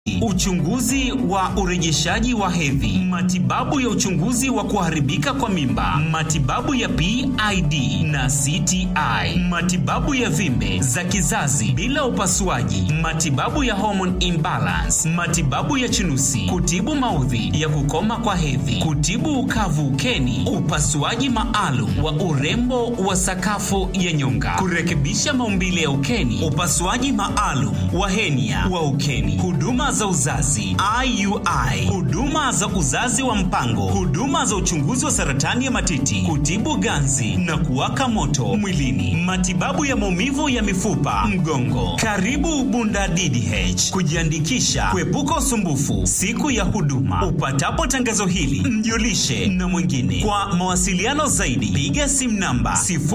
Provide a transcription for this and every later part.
uchunguzi wa urejeshaji wa hedhi, matibabu ya uchunguzi wa kuharibika kwa mimba, matibabu ya PID na CTI, matibabu ya vimbe za kizazi bila upasuaji, matibabu ya hormone imbalance, matibabu ya chunusi, kutibu maudhi ya kukoma kwa hedhi, kutibu ukavu ukeni, upasuaji maalum wa urembo wa sakafu ya nyonga, kurekebisha maumbile ya ukeni, upasuaji maalum wa henia wa ukeni, huduma za uzazi IUI, huduma za uzazi wa mpango, huduma za uchunguzi wa saratani ya matiti, kutibu ganzi na kuwaka moto mwilini, matibabu ya maumivu ya mifupa, mgongo. Karibu Bunda DDH kujiandikisha, kuepuka usumbufu siku ya huduma. Upatapo tangazo hili, mjulishe na mwingine. Kwa mawasiliano zaidi, piga simu namba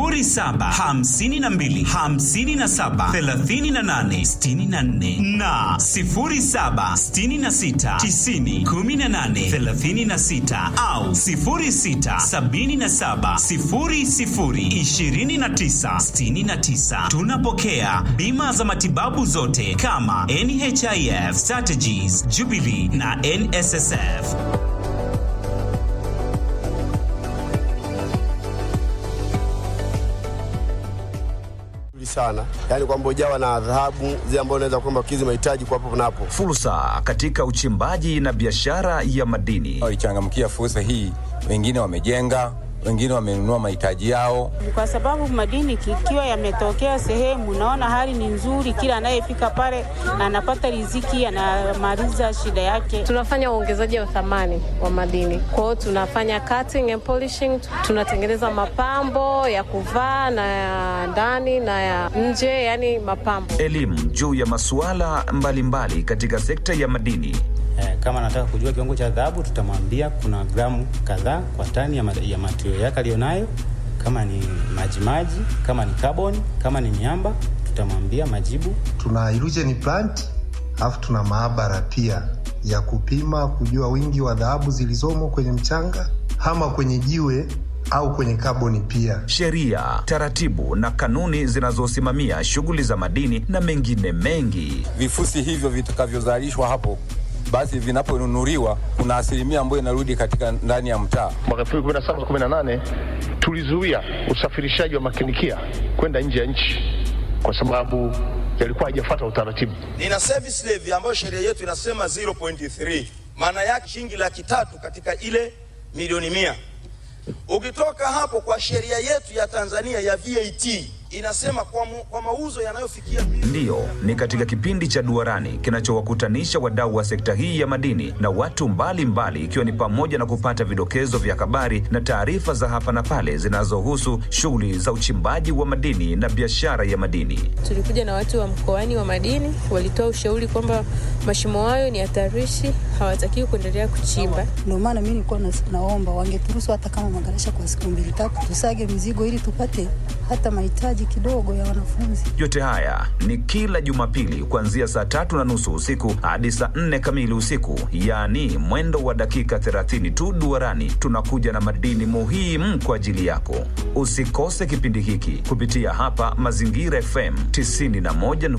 0752 57 38 64 na 07 66 90 18 36 au 06 77 00 29 69. Tunapokea bima za matibabu zote kama NHIF, Strategies, Jubilee na NSSF. sana yaani kwamba ujawa na dhahabu zile ambazo unaweza kwamba kizi mahitaji kwa hapo napo. Fursa katika uchimbaji na biashara ya madini. Walichangamkia fursa hii, wengine wamejenga, wengine wamenunua mahitaji yao, kwa sababu madini ikiwa yametokea sehemu, naona hali ni nzuri, kila anayefika pale anapata riziki, anamaliza shida yake. Tunafanya uongezaji wa thamani wa madini, kwa hiyo tunafanya cutting and polishing, tunatengeneza mapambo ya kuvaa na ya ndani na ya nje, yani mapambo. Elimu juu ya masuala mbalimbali katika sekta ya madini. Eh, kama anataka kujua kiwango cha dhahabu tutamwambia kuna gramu kadhaa kwa tani ya, ma ya matirio yake aliyonayo, kama ni majimaji, kama ni carbon, kama ni miamba tutamwambia majibu. Tuna illusion plant alafu tuna maabara pia ya kupima kujua wingi wa dhahabu zilizomo kwenye mchanga ama kwenye jiwe au kwenye kaboni pia. Sheria, taratibu na kanuni zinazosimamia shughuli za madini na mengine mengi. vifusi hivyo vitakavyozalishwa hapo basi vinaponunuliwa kuna asilimia ambayo inarudi katika ndani ya mtaa. Mwaka 2017 18 tulizuia usafirishaji wa makinikia kwenda nje ya nchi kwa sababu yalikuwa hajafuata utaratibu. Nina service levy ambayo sheria yetu inasema 0.3, maana yake shilingi laki tatu katika ile milioni mia. Ukitoka hapo kwa sheria yetu ya Tanzania ya VAT inasema kwa, mu, kwa mauzo yanayofikia Ndiyo, ni katika kipindi cha Duarani kinachowakutanisha wadau wa sekta hii ya madini na watu mbalimbali, ikiwa ni pamoja na kupata vidokezo vya habari na taarifa za hapa na pale zinazohusu shughuli za uchimbaji wa madini na biashara ya madini. Tulikuja na watu wa mkoani wa madini, walitoa ushauri kwamba mashimo hayo ni hatarishi, hawatakiwi kuendelea kuchimba. Ndio maana mimi nilikuwa naomba wangeturuhusu hata kama magarasha kwa siku mbili tatu, tusage mizigo ili tupate hata mahitaji kidogo ya wanafunzi. Yote haya ni kila Jumapili kuanzia saa tatu na nusu usiku hadi saa nne kamili usiku, yaani mwendo wa dakika 30 tu. Duarani tunakuja na madini muhimu kwa ajili yako. Usikose kipindi hiki kupitia hapa Mazingira FM 91.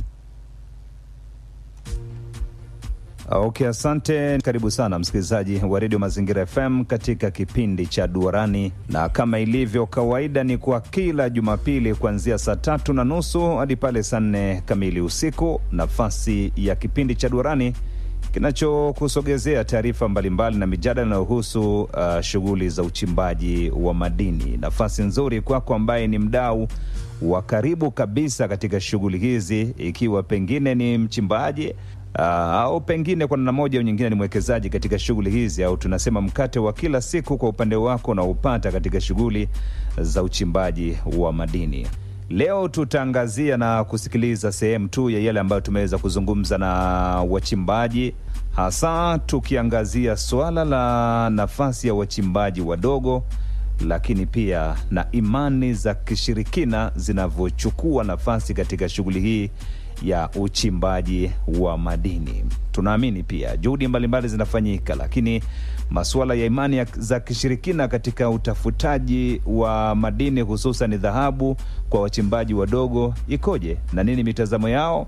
Okay, asante. Karibu sana msikilizaji wa redio Mazingira FM katika kipindi cha Duarani, na kama ilivyo kawaida ni kwa kila Jumapili kuanzia saa tatu na nusu hadi pale saa nne kamili usiku, nafasi ya kipindi cha Duarani kinachokusogezea taarifa mbalimbali na mijadala inayohusu uh, shughuli za uchimbaji wa madini. Nafasi nzuri kwako ambaye ni mdau wa karibu kabisa katika shughuli hizi, ikiwa pengine ni mchimbaji Uh, au pengine kwa namna moja au nyingine ni mwekezaji katika shughuli hizi, au tunasema mkate wa kila siku kwa upande wako unaopata katika shughuli za uchimbaji wa madini. Leo tutaangazia na kusikiliza sehemu tu ya yale ambayo tumeweza kuzungumza na wachimbaji, hasa tukiangazia suala la nafasi ya wachimbaji wadogo, lakini pia na imani za kishirikina zinavyochukua nafasi katika shughuli hii ya uchimbaji wa madini. Tunaamini pia juhudi mbalimbali zinafanyika, lakini masuala ya imani ya za kishirikina katika utafutaji wa madini hususan dhahabu kwa wachimbaji wadogo ikoje na nini mitazamo yao?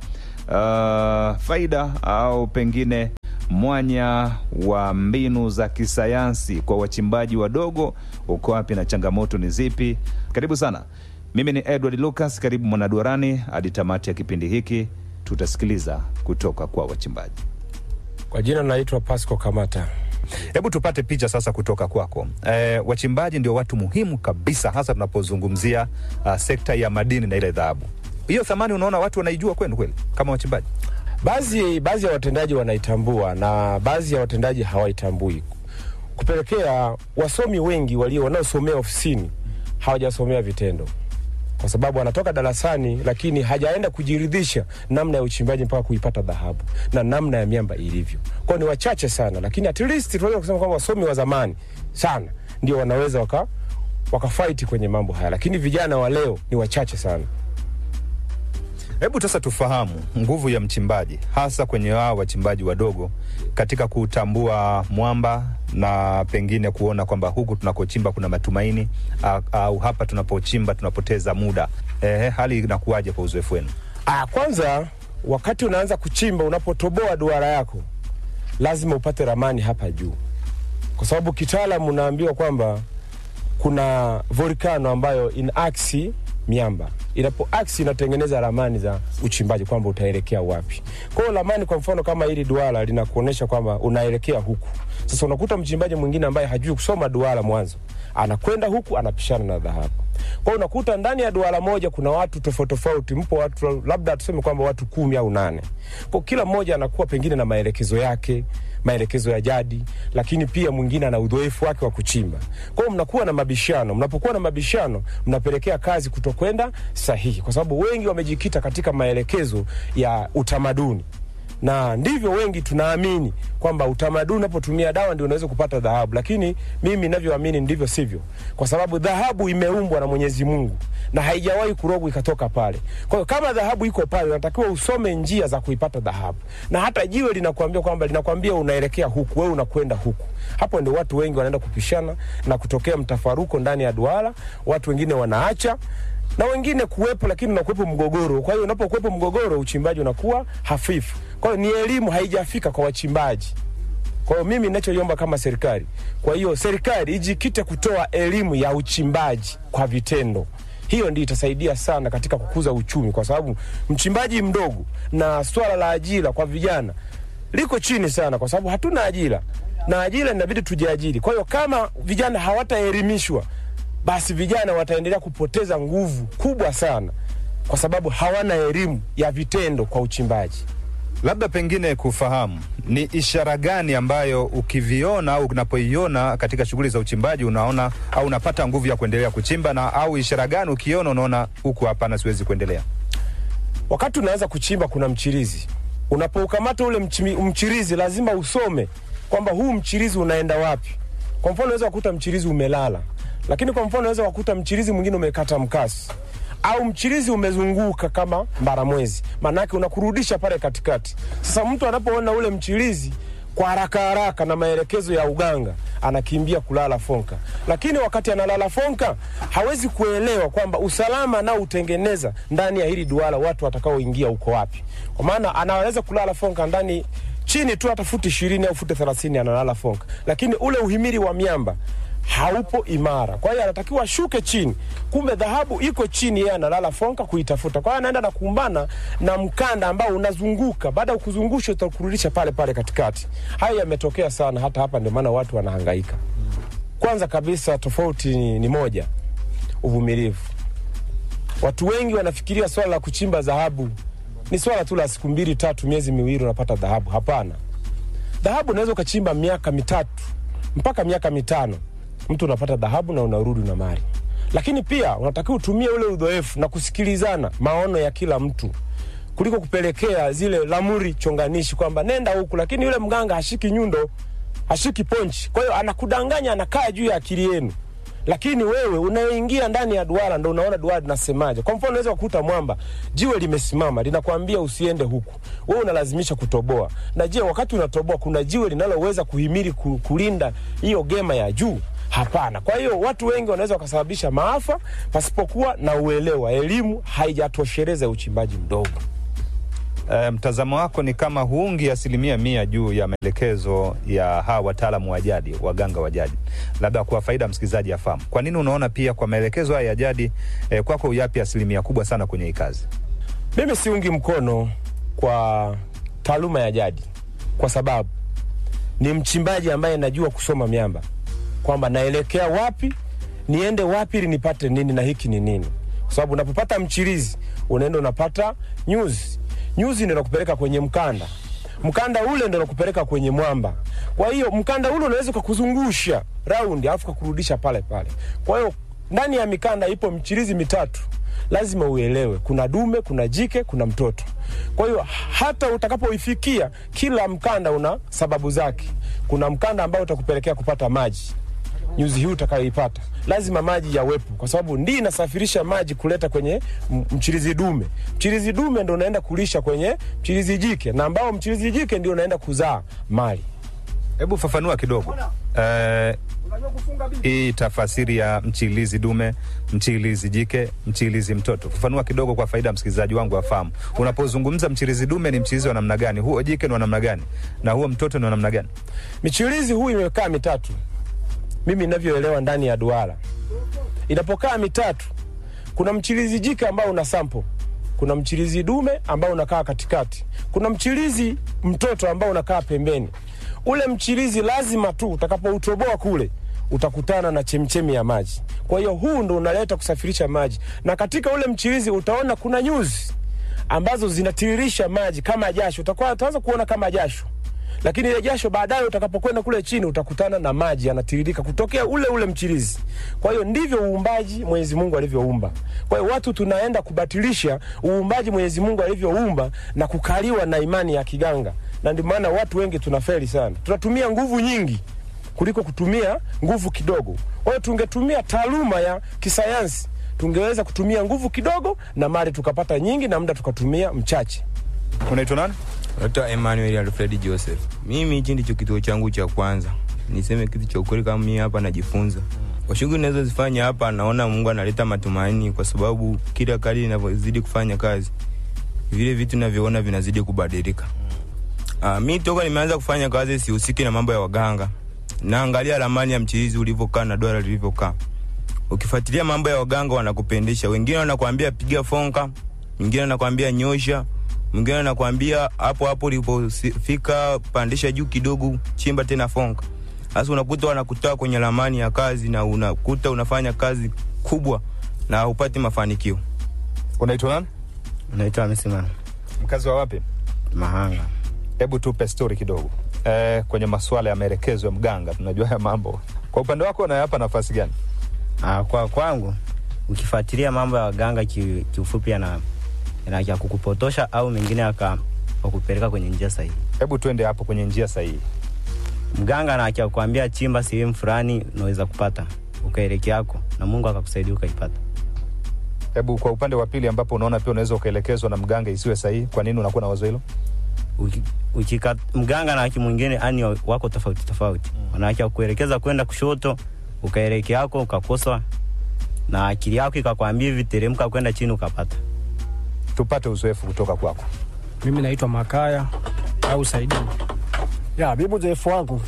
uh, faida au pengine mwanya wa mbinu za kisayansi kwa wachimbaji wadogo uko wapi na changamoto ni zipi? Karibu sana. Mimi ni Edward Lucas, karibu mwanaduarani hadi tamati ya kipindi hiki. Tutasikiliza kutoka kwa wachimbaji. Kwa jina naitwa Pasco Kamata. Hebu tupate picha sasa kutoka kwako. E, wachimbaji ndio watu muhimu kabisa, hasa tunapozungumzia uh, sekta ya madini na ile dhahabu. Hiyo thamani unaona watu wanaijua kwenu kweli kama wachimbaji? Baadhi baadhi ya watendaji wanaitambua na baadhi ya watendaji hawaitambui, kupelekea wasomi wengi walio wanaosomea ofisini hawajasomea vitendo, kwa sababu anatoka darasani lakini hajaenda kujiridhisha namna ya uchimbaji mpaka kuipata dhahabu na namna ya miamba ilivyo. Kwao ni wachache sana, lakini at least tunaweza kusema kwamba wasomi wa zamani sana ndio wanaweza waka wakafaiti kwenye mambo haya, lakini vijana wa leo ni wachache sana. Hebu sasa tufahamu nguvu ya mchimbaji hasa kwenye wao wachimbaji wadogo katika kutambua mwamba na pengine kuona kwamba huku tunakochimba kuna matumaini au, au hapa tunapochimba tunapoteza muda. Ehe, hali inakuwaje kwa uzoefu wenu? Ah, kwanza wakati unaanza kuchimba, unapotoboa duara yako lazima upate ramani hapa juu, kwa sababu kitaalamu unaambiwa kwamba kuna volkano ambayo ina aksi miamba inapo aksi inatengeneza ramani za uchimbaji kwamba utaelekea wapi. Kwa hiyo ramani, kwa mfano kama hili duara linakuonyesha kwamba unaelekea huku. Sasa unakuta mchimbaji mwingine ambaye hajui kusoma duara mwanzo, anakwenda huku anapishana na dhahabu. Kwa hiyo unakuta ndani ya duara moja kuna watu tofauti tofauti, mpo watu labda tuseme kwamba watu kumi au nane. Kwa kila mmoja anakuwa pengine na maelekezo yake maelekezo ya jadi, lakini pia mwingine ana udhoefu wake wa kuchimba. Kwa hiyo mnakuwa na mabishano. Mnapokuwa na mabishano, mnapelekea kazi kutokwenda sahihi, kwa sababu wengi wamejikita katika maelekezo ya utamaduni na ndivyo wengi tunaamini kwamba utamaduni unapotumia dawa ndio unaweza kupata dhahabu, lakini mimi ninavyoamini ndivyo sivyo, kwa sababu dhahabu imeumbwa na Mwenyezi Mungu na haijawahi kurogwa ikatoka pale. Kwa hiyo kama dhahabu iko pale, unatakiwa usome njia za kuipata dhahabu, na hata jiwe linakuambia kwamba linakwambia unaelekea huku, wewe unakwenda huku. Hapo ndio watu wengi wanaenda kupishana na kutokea mtafaruko ndani ya duara, watu wengine wanaacha na wengine kuwepo, lakini unakuwepo mgogoro. Kwa hiyo unapokuwepo mgogoro, uchimbaji unakuwa hafifu. Kwa hiyo ni elimu haijafika kwa wachimbaji. Kwa hiyo mimi ninachoiomba kama serikali, kwa hiyo serikali ijikite kutoa elimu ya uchimbaji kwa vitendo. Hiyo ndio itasaidia sana katika kukuza uchumi, kwa sababu mchimbaji mdogo na swala la ajira kwa vijana liko chini sana, kwa sababu hatuna ajira na ajira inabidi tujiajiri. Kwa hiyo kama vijana hawataelimishwa basi vijana wataendelea kupoteza nguvu kubwa sana, kwa sababu hawana elimu ya vitendo kwa uchimbaji. Labda pengine kufahamu ni ishara gani ambayo ukiviona au unapoiona katika shughuli za uchimbaji unaona au unapata nguvu ya kuendelea kuchimba, na au ishara gani ukiona unaona huku, hapana, siwezi kuendelea? Wakati unaanza kuchimba, kuna mchirizi. Unapoukamata ule mchimi, mchirizi lazima usome kwamba huu mchirizi unaenda wapi. Kwa mfano, unaweza kukuta mchirizi umelala lakini kwa mfano unaweza kukuta mchirizi mwingine umekata mkasi au mchirizi umezunguka kama mbaramwezi, maanake unakurudisha pale katikati. Sasa mtu anapoona ule mchirizi kwa haraka haraka na maelekezo ya uganga anakimbia kulala fonka, lakini wakati analala fonka hawezi kuelewa kwamba usalama nao utengeneza ndani ya hili duara watu watakaoingia uko wapi, kwa maana anaweza kulala fonka ndani chini tu hata futi ishirini au futi thelathini analala fonka, lakini ule uhimili wa miamba haupo imara. Kwa hiyo anatakiwa ashuke chini, kumbe dhahabu iko chini, yeye analala fonka kuitafuta. Kwa hiyo anaenda na kuumbana na mkanda ambao unazunguka, baada ya kuzungusha utakurudisha pale pale katikati. Hayo yametokea sana hata hapa, ndio maana watu wanahangaika. Kwanza kabisa, tofauti ni, ni moja, uvumilivu. Watu wengi wanafikiria swala la kuchimba dhahabu ni swala tu la siku mbili tatu, miezi miwili unapata dhahabu. Hapana, dhahabu unaweza ukachimba miaka mitatu mpaka miaka mitano mtu unapata dhahabu na unarudi na mali. Lakini pia unatakiwa utumie ule udhoefu na kusikilizana maono ya kila mtu kuliko kupelekea zile lamuri chonganishi kwamba nenda huku, lakini yule mganga hashiki nyundo, hashiki ponchi. Kwa hiyo anakudanganya, anakaa juu ya akili yenu, lakini wewe unaingia ndani ya duara ndo unaona duara linasemaje. Kwa mfano, unaweza kukuta mwamba, jiwe limesimama linakwambia usiende huku, wewe unalazimisha kutoboa. Na je, wakati unatoboa kuna jiwe linaloweza kuhimili kulinda hiyo gema ya juu? Hapana. Kwa hiyo watu wengi wanaweza wakasababisha maafa pasipokuwa na uelewa. Elimu haijatosheleza uchimbaji mdogo. E, mtazamo wako ni kama huungi asilimia mia juu ya maelekezo ya hawa wataalamu wa jadi, waganga wa jadi, labda kwa faida ya msikilizaji afahamu. Kwa nini unaona pia kwa maelekezo haya ya jadi e, kwako uyapi asilimia kubwa sana kwenye hii kazi? Mimi siungi mkono kwa taaluma ya jadi kwa sababu ni mchimbaji ambaye najua kusoma miamba, kwamba naelekea wapi, niende wapi ili nipate nini na hiki ni nini, kwa sababu unapopata mchirizi unaenda unapata nyuzi, nyuzi ndio nakupeleka kwenye mkanda, mkanda ule ndio nakupeleka kwenye mwamba. Kwa hiyo mkanda ule unaweza ukakuzungusha raundi alafu kakurudisha pale pale. Kwa hiyo ndani ya mikanda ipo mchirizi mitatu lazima uelewe kuna dume, kuna jike, kuna mtoto. Kwa hiyo hata utakapoifikia, kila mkanda una sababu zake. Kuna mkanda ambao utakupelekea kupata maji, nyuzi hii utakayoipata lazima maji yawepo, kwa sababu ndii inasafirisha maji kuleta kwenye m- mchirizi dume. Mchirizi dume ndo unaenda kulisha kwenye mchirizi jike, na ambao mchirizi jike ndio unaenda kuzaa mali. Hebu fafanua kidogo eh, hii tafasiri ya mchilizi dume, mchilizi jike, mchilizi mtoto. Fafanua kidogo kwa faida ya msikilizaji wangu afahamu. Unapozungumza mchilizi dume ni mchilizi wa namna gani? Huo jike ni wa namna gani? Na huo mtoto ni wa namna gani? Michirizi huu imekaa mitatu, mimi ninavyoelewa ndani ya duara. Inapokaa mitatu, kuna mchirizi jike ambao una sampo, kuna mchirizi dume ambao unakaa katikati, kuna mchirizi mtoto ambao unakaa pembeni. Ule mchirizi lazima tu utakapoutoboa kule utakutana na chemchemi ya maji. Kwa hiyo huu ndo unaleta kusafirisha maji, na katika ule mchirizi utaona kuna nyuzi ambazo zinatiririsha maji kama jasho. Utakuwa utaanza kuona kama jasho, lakini ile jasho baadaye utakapokwenda kule chini utakutana na maji yanatiririka kutokea ule ule mchirizi. Kwa hiyo ndivyo uumbaji Mwenyezi Mungu alivyoumba. Kwa hiyo watu tunaenda kubatilisha uumbaji Mwenyezi Mungu alivyoumba na kukaliwa na imani ya kiganga, na ndio maana watu wengi tunafeli sana. Tunatumia nguvu nyingi kuliko kutumia nguvu kidogo. Kwa hiyo tungetumia taaluma ya kisayansi, tungeweza kutumia nguvu kidogo na mali tukapata nyingi na muda tukatumia mchache. Unaitwa nani? Naitwa Emmanuel Alfred Joseph. Mimi hichi ndicho kituo changu cha kwanza. Niseme kitu cha ukweli, kama mimi hapa najifunza kwa shughuli ninazozifanya hapa, naona Mungu analeta matumaini, kwa sababu kila kadri ninavyozidi kufanya kazi, vile vitu ninavyoona vinazidi kubadilika. Uh, mi toka nimeanza kufanya kazi sihusiki na mambo ya waganga, naangalia ramani ya mchirizi ulivyokaa na duara lilivyokaa. Ukifuatilia mambo ya waganga wanakupendesha, wengine wanakuambia piga fonka, mwingine anakuambia nyosha, mwingine anakuambia hapo hapo ulipofika pandisha juu kidogo, chimba tena fonka. Sasa unakuta wanakutoa kwenye ramani ya kazi na unakuta unafanya kazi kubwa na upati mafanikio. Unaitwa nani? Naitwa Hamisi Mkazi wa wapi? Mahanga. Hebu tupe stori kidogo eh, kwenye masuala ya maelekezo ya mganga. Tunajua haya mambo, kwa upande wako unayapa nafasi gani? Ah, kwa kwangu ukifuatilia mambo ya waganga ki- kiufupi yana yana ya kukupotosha au mengine yaka wakupeleka kwenye njia sahihi. Hebu twende hapo kwenye njia sahihi. Mganga na akikwambia chimba sehemu fulani unaweza kupata ukaelekea yako na Mungu akakusaidia ukaipata. Hebu kwa upande wa pili, ambapo unaona pia unaweza ukaelekezwa na mganga isiwe sahihi, kwa nini unakuwa na wazo hilo? Uki- ukika, mganga na aki mwingine ani wako tofauti tofauti mm. Wanawake wakuelekeza kwenda kushoto ukaelekea yako ukakosa, na akili yako ikakwambia hivi teremka kwenda chini ukapata. Tupate uzoefu kutoka kwako. Mimi naitwa Makaya au Saidi. Ya, mimi uzoefu wangu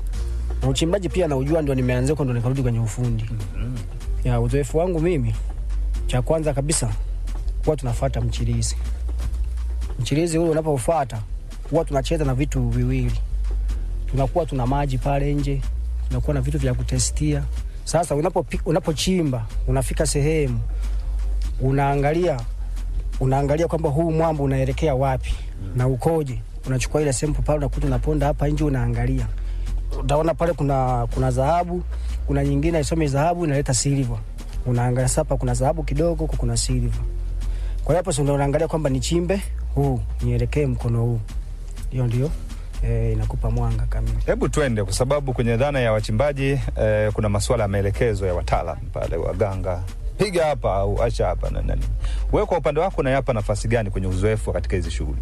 na uchimbaji pia naujua, ndio nimeanzia huko, ndo nikarudi kwenye ufundi. Ya, uzoefu wangu mimi, cha kwanza kabisa huwa tunafuata mchirizi. Mchirizi ule unapofuata huwa tunacheza na vitu viwili, tunakuwa tuna maji pale nje, tunakuwa na vitu vya kutestia. Sasa unapopi- unapochimba unafika sehemu unaangalia unaangalia kwamba huu mwamba unaelekea wapi na ukoje. Unachukua ile sample pale, unakuta unaponda hapa nje, unaangalia, utaona pale kuna kuna dhahabu, kuna nyingine isome dhahabu inaleta silver, unaangalia sasa, hapa kuna dhahabu kidogo, huku kuna silver. Kwa hiyo hapo sasa ndio unaangalia kwamba nichimbe huu nielekee mkono huu, hiyo ndio eh, inakupa mwanga kamili. Hebu twende, kwa sababu kwenye dhana ya wachimbaji eh, kuna masuala ya maelekezo ya wataalam pale, waganga, piga hapa au acha hapa na nani. Wewe kwa upande wako unayapa nafasi gani kwenye uzoefu katika hizi shughuli?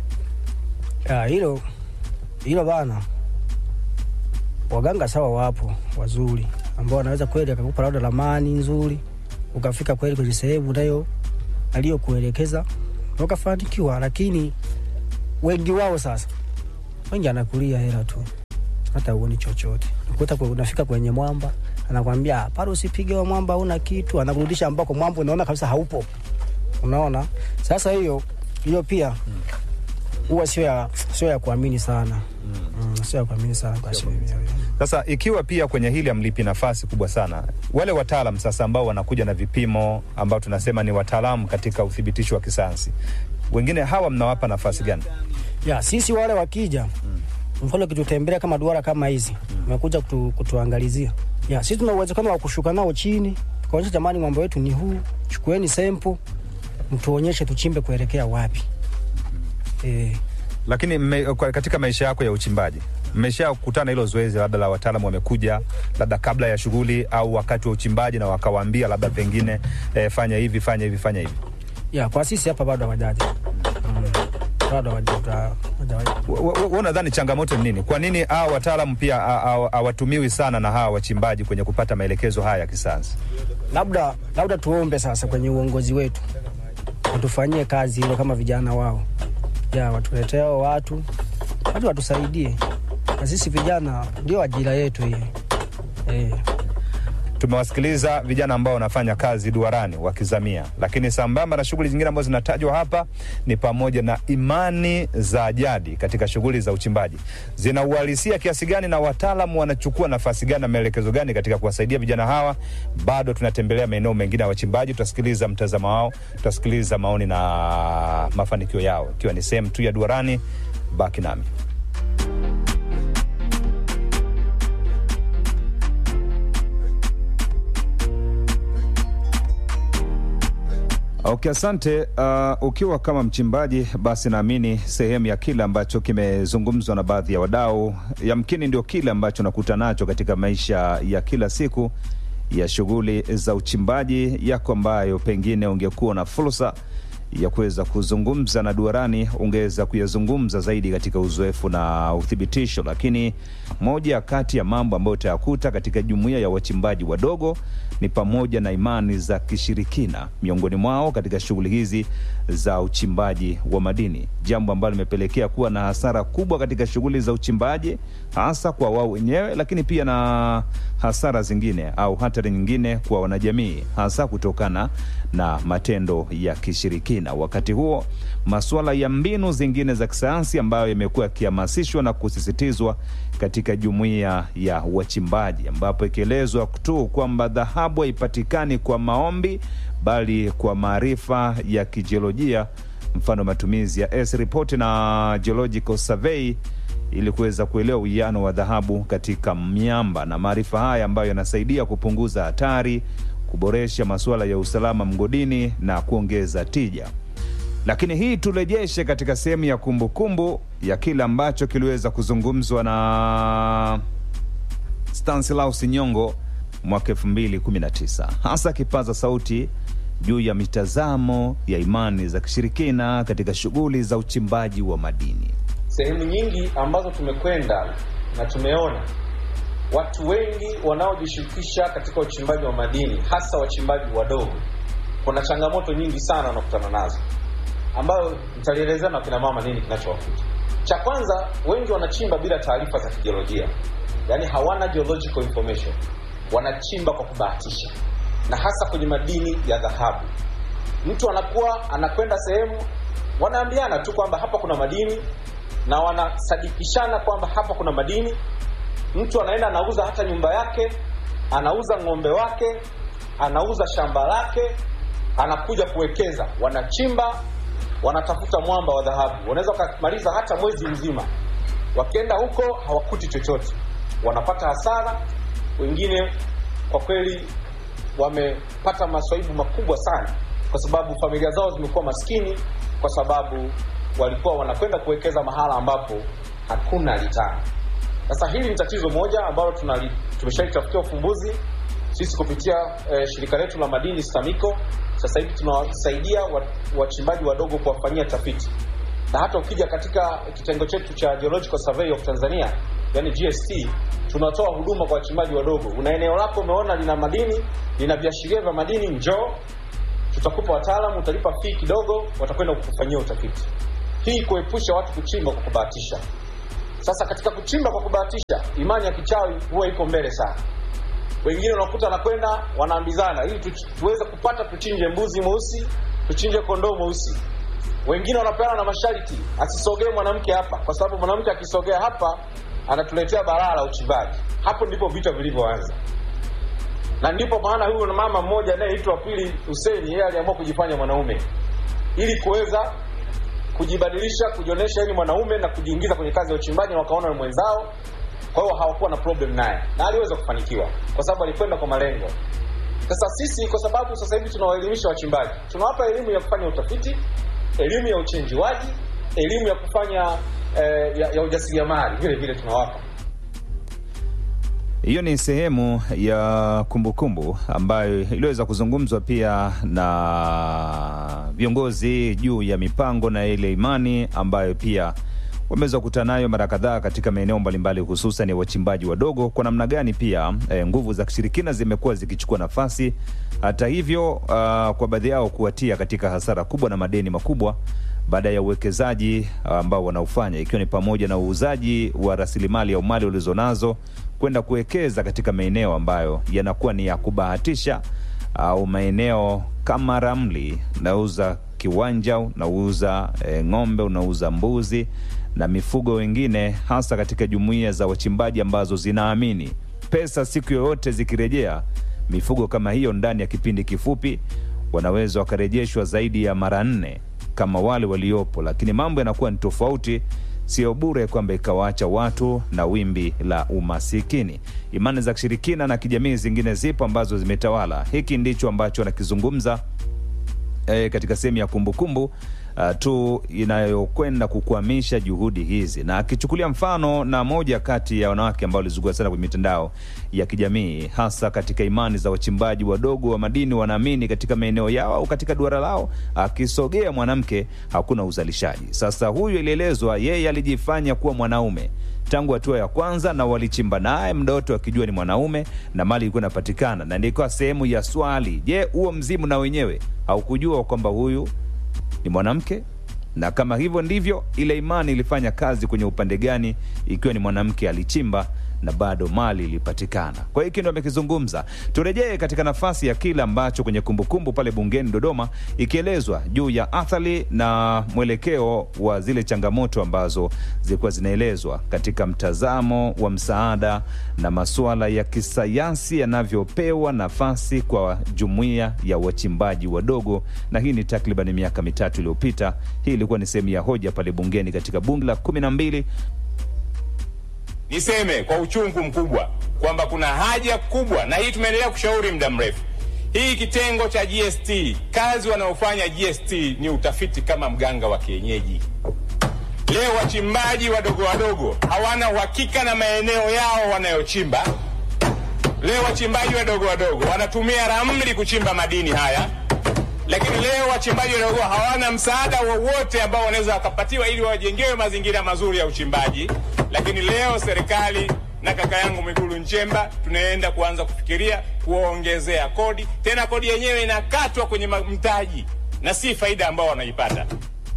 Ya, hilo hilo bana, waganga sawa, wapo wazuri ambao wanaweza kweli akakupa labda ramani nzuri, ukafika kweli kwenye sehemu nayo aliyokuelekeza na ukafanikiwa, lakini wengi wao sasa, wengi anakulia hela tu, hata uoni chochote. Ukuta kwa- unafika kwenye mwamba anakwambia "Ah, pale usipige wa mwamba, una kitu, anakurudisha ambako mwamba unaona kabisa haupo. Unaona, sasa hiyo hiyo pia huwa sio ya sio ya kuamini sana mm, sio ya kuamini sana kwa asilimia hiyo. Sasa ikiwa pia kwenye hili amlipi nafasi kubwa sana wale wataalam sasa ambao wanakuja na vipimo ambao tunasema ni wataalamu katika uthibitisho wa kisayansi, wengine hawa mnawapa nafasi gani? ya sisi wale wakija mfano kitutembelea kama duara kama hizi umekuja kutu, kutuangalizia ya sisi tuna uwezekano wa kushuka nao chini tukaonyesha jamani ng'ombe wetu ni huu chukueni sempo mtuonyeshe tuchimbe kuelekea wapi e, Lakini mme, kwa- katika maisha yako ya uchimbaji mmeshakutana hilo zoezi labda la wataalamu wamekuja labda kabla ya shughuli au wakati wa uchimbaji na wakawaambia labda pengine eh, fanya hivi fanya hivi fanya hivi ya kwa sisi hapa bado hawajaja mm, bado hawajaja hawajaja. wewe unadhani changamoto ni nini? Kwa nini hawa wataalamu pia ha- ha- hawatumiwi sana na hawa wachimbaji kwenye kupata maelekezo haya ya kisayansi? labda labda tuombe sasa kwenye uongozi wetu watufanyie kazi hilo kama vijana wao ya watuletee hao watu watu watusaidie na sisi vijana ndio ajira yetu hii eh. Tumewasikiliza vijana ambao wanafanya kazi duarani wakizamia, lakini sambamba na shughuli zingine ambazo zinatajwa hapa ni pamoja na imani za jadi katika shughuli za uchimbaji. Zina uhalisia kiasi gani na wataalamu wanachukua nafasi gani na maelekezo gani katika kuwasaidia vijana hawa? Bado tunatembelea maeneo mengine ya wachimbaji, tutasikiliza mtazamo wao, tutasikiliza maoni na mafanikio yao, ikiwa ni sehemu tu ya duarani. Baki nami. Okay, asante. Uh, ukiwa kama mchimbaji, basi naamini sehemu ya kile ambacho kimezungumzwa na baadhi ya wadau, yamkini ndio kile ambacho nakuta nacho katika maisha ya kila siku ya shughuli za uchimbaji yako, ambayo pengine ungekuwa na fursa ya kuweza kuzungumza na duarani, ungeweza kuyazungumza zaidi katika uzoefu na uthibitisho. Lakini moja kati ya mambo ambayo utayakuta katika jumuiya ya wachimbaji wadogo ni pamoja na imani za kishirikina miongoni mwao katika shughuli hizi za uchimbaji wa madini, jambo ambalo limepelekea kuwa na hasara kubwa katika shughuli za uchimbaji, hasa kwa wao wenyewe, lakini pia na hasara zingine au hatari nyingine kwa wanajamii, hasa kutokana na matendo ya kishirikina. Wakati huo masuala ya mbinu zingine za kisayansi ambayo yamekuwa yakihamasishwa na kusisitizwa katika jumuiya ya wachimbaji, ambapo ikielezwa tu kwamba dhahabu haipatikani kwa maombi bali kwa maarifa ya kijiolojia, mfano matumizi ya S report na geological survey ili kuweza kuelewa uwiano wa dhahabu katika miamba, na maarifa haya ambayo yanasaidia kupunguza hatari, kuboresha masuala ya usalama mgodini na kuongeza tija. Lakini hii turejeshe katika sehemu ya kumbukumbu ya kile ambacho kiliweza kuzungumzwa na Stanislaus Nyongo mwaka 2019 hasa kipaza sauti juu ya mitazamo ya imani za kishirikina katika shughuli za uchimbaji wa madini. Sehemu nyingi ambazo tumekwenda na tumeona watu wengi wanaojishirikisha katika uchimbaji wa madini, hasa wachimbaji wadogo, kuna changamoto nyingi sana wanakutana nazo, ambayo nitalielezea na kina mama nini kinachowakuta. Cha kwanza, wengi wanachimba bila taarifa za kijiolojia, yaani hawana geological information, wanachimba kwa kubahatisha, na hasa kwenye madini ya dhahabu. Mtu anakuwa anakwenda sehemu, wanaambiana tu kwamba hapa kuna madini na wanasadikishana kwamba hapa kuna madini. Mtu anaenda anauza hata nyumba yake, anauza ng'ombe wake, anauza shamba lake, anakuja kuwekeza. Wanachimba, wanatafuta mwamba wa dhahabu, wanaweza wakamaliza hata mwezi mzima. Wakienda huko hawakuti chochote, wanapata hasara. Wengine kwa kweli wamepata maswaibu makubwa sana, kwa sababu familia zao zimekuwa maskini, kwa sababu walikuwa wanakwenda kuwekeza mahala ambapo hakuna litana. Sasa hili ni tatizo moja ambalo tunali- tumeshalitafutia ufumbuzi sisi kupitia eh, shirika letu la madini STAMICO. Sasa hivi tunawasaidia wa- wachimbaji wadogo kuwafanyia tafiti, na hata ukija katika kitengo chetu cha Geological Survey of Tanzania, yani GST, tunatoa huduma kwa wachimbaji wadogo. Una eneo lako umeona lina madini, lina viashiria vya madini, njoo tutakupa wataalamu, utalipa fee kidogo, watakwenda kukufanyia utafiti. hii kuepusha watu kuchimba kwa kubahatisha. Sasa katika kuchimba kwa kubahatisha, imani ya kichawi huwa iko mbele sana. Wengine unakuta wanakwenda wanaambizana, ili tu, tuweze kupata tuchinje mbuzi mweusi, tuchinje kondoo mweusi. Wengine wanapeana na masharti, asisogee mwanamke hapa, kwa sababu mwanamke akisogea hapa anatuletea balaa la uchimbaji. Hapo ndipo vita vilivyoanza, na ndipo maana huyu mama mmoja anayeitwa Pili Hussein, yeye aliamua kujifanya mwanaume ili kuweza kujibadilisha, kujionyesha yeye ni mwanaume na kujiingiza kwenye kazi ya uchimbaji, na wakaona ni mwenzao. Kwa hiyo hawakuwa na problem naye, na aliweza kufanikiwa kwa sababu alikwenda kwa malengo. Sasa sisi, kwa sababu sasa hivi tunawaelimisha wachimbaji, tunawapa elimu ya kufanya utafiti, elimu ya uchenjuaji, elimu ya kufanya eh, ya, ya ujasiriamali vile vile tunawapa. Hiyo ni sehemu ya kumbukumbu kumbu ambayo iliweza kuzungumzwa pia na viongozi juu ya mipango na ile imani ambayo pia wameweza kukutana nayo mara kadhaa katika maeneo mbalimbali, hususan ya wachimbaji wadogo, kwa namna gani pia e, nguvu za kishirikina zimekuwa zikichukua nafasi, hata hivyo uh, kwa baadhi yao kuwatia katika hasara kubwa na madeni makubwa baada ya uwekezaji ambao wanaofanya ikiwa ni pamoja na uuzaji wa rasilimali au mali walizonazo kwenda kuwekeza katika maeneo ambayo yanakuwa ni ya kubahatisha au maeneo kama ramli, unauza kiwanja, unauza e, ng'ombe, unauza mbuzi na mifugo wengine, hasa katika jumuiya za wachimbaji ambazo zinaamini pesa siku yoyote zikirejea mifugo kama hiyo ndani ya kipindi kifupi wanaweza wakarejeshwa zaidi ya mara nne kama wale waliopo, lakini mambo yanakuwa ni tofauti. Sio bure kwamba ikawaacha watu na wimbi la umasikini. Imani za kishirikina na kijamii zingine zipo ambazo zimetawala. Hiki ndicho ambacho anakizungumza e, katika sehemu ya kumbukumbu uh, tu inayokwenda kukwamisha juhudi hizi, na akichukulia mfano na moja kati ya wanawake ambao walizungua sana kwenye mitandao ya kijamii, hasa katika imani za wachimbaji wadogo wa madini. Wanaamini katika maeneo yao au katika duara lao, akisogea mwanamke hakuna uzalishaji. Sasa huyu ilielezwa, yeye alijifanya kuwa mwanaume tangu hatua ya kwanza, na walichimba naye mdoto akijua ni mwanaume na mali ilikuwa inapatikana, na ndikuwa sehemu ya swali, je, huo mzimu na wenyewe haukujua kwamba huyu ni mwanamke? Na kama hivyo ndivyo, ile imani ilifanya kazi kwenye upande gani, ikiwa ni mwanamke alichimba na bado mali ilipatikana. Kwa hiyo hiki ndo amekizungumza. Turejee katika nafasi ya kile ambacho kwenye kumbukumbu pale bungeni Dodoma, ikielezwa juu ya athari na mwelekeo wa zile changamoto ambazo zilikuwa zinaelezwa katika mtazamo wa msaada na masuala ya kisayansi yanavyopewa nafasi kwa jumuiya ya wachimbaji wadogo, na hii ni takriban miaka mitatu iliyopita. Hii ilikuwa ni sehemu ya hoja pale bungeni katika bunge la kumi na mbili. Niseme kwa uchungu mkubwa kwamba kuna haja kubwa, na hii tumeendelea kushauri muda mrefu, hii kitengo cha GST, kazi wanaofanya GST ni utafiti kama mganga wa kienyeji. Leo wachimbaji wadogo wadogo hawana uhakika na maeneo yao wanayochimba. Leo wachimbaji wadogo wadogo wanatumia ramli kuchimba madini haya, lakini leo wachimbaji wadogo hawana msaada wowote ambao wanaweza wakapatiwa ili wajengewe mazingira mazuri ya uchimbaji. Lakini leo serikali na kaka yangu Mwigulu Nchemba tunaenda kuanza kufikiria kuwaongezea kodi, tena kodi yenyewe inakatwa kwenye mtaji na si faida ambao wanaipata.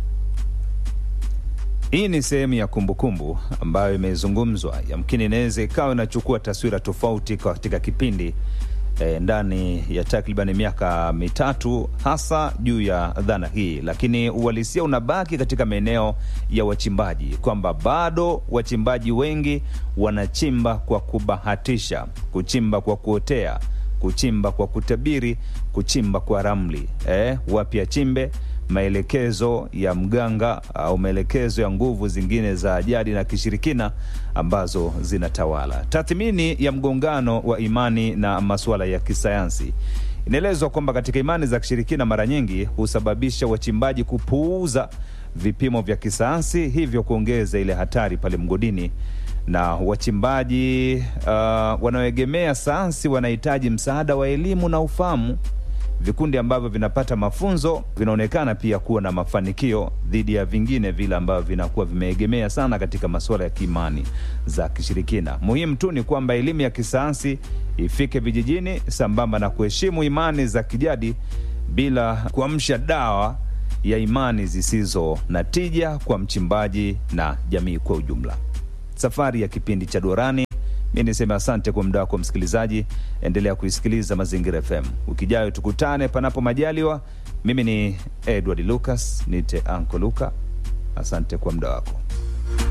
Hii ni sehemu ya kumbukumbu ambayo imezungumzwa, yamkini inaweza ikawa inachukua taswira tofauti katika kipindi e, ndani ya takriban miaka mitatu, hasa juu ya dhana hii, lakini uhalisia unabaki katika maeneo ya wachimbaji, kwamba bado wachimbaji wengi wanachimba kwa kubahatisha, kuchimba kwa kuotea, kuchimba kwa kutabiri, kuchimba kwa ramli. E, wapi achimbe maelekezo ya mganga au maelekezo ya nguvu zingine za jadi na kishirikina ambazo zinatawala. Tathmini ya mgongano wa imani na masuala ya kisayansi inaelezwa kwamba katika imani za kishirikina mara nyingi husababisha wachimbaji kupuuza vipimo vya kisayansi, hivyo kuongeza ile hatari pale mgodini na wachimbaji uh, wanaoegemea sayansi wanahitaji msaada wa elimu na ufahamu vikundi ambavyo vinapata mafunzo vinaonekana pia kuwa na mafanikio dhidi ya vingine vile ambavyo vinakuwa vimeegemea sana katika masuala ya kiimani za kishirikina. Muhimu tu ni kwamba elimu ya kisayansi ifike vijijini sambamba na kuheshimu imani za kijadi bila kuamsha dawa ya imani zisizo na tija kwa mchimbaji na jamii kwa ujumla. Safari ya kipindi cha Duarani, mi niseme asante kwa muda wako msikilizaji. Endelea kuisikiliza Mazingira FM. Wiki ijayo tukutane panapo majaliwa. Mimi ni Edward Lucas, nite Anko Luka. Asante kwa muda wako.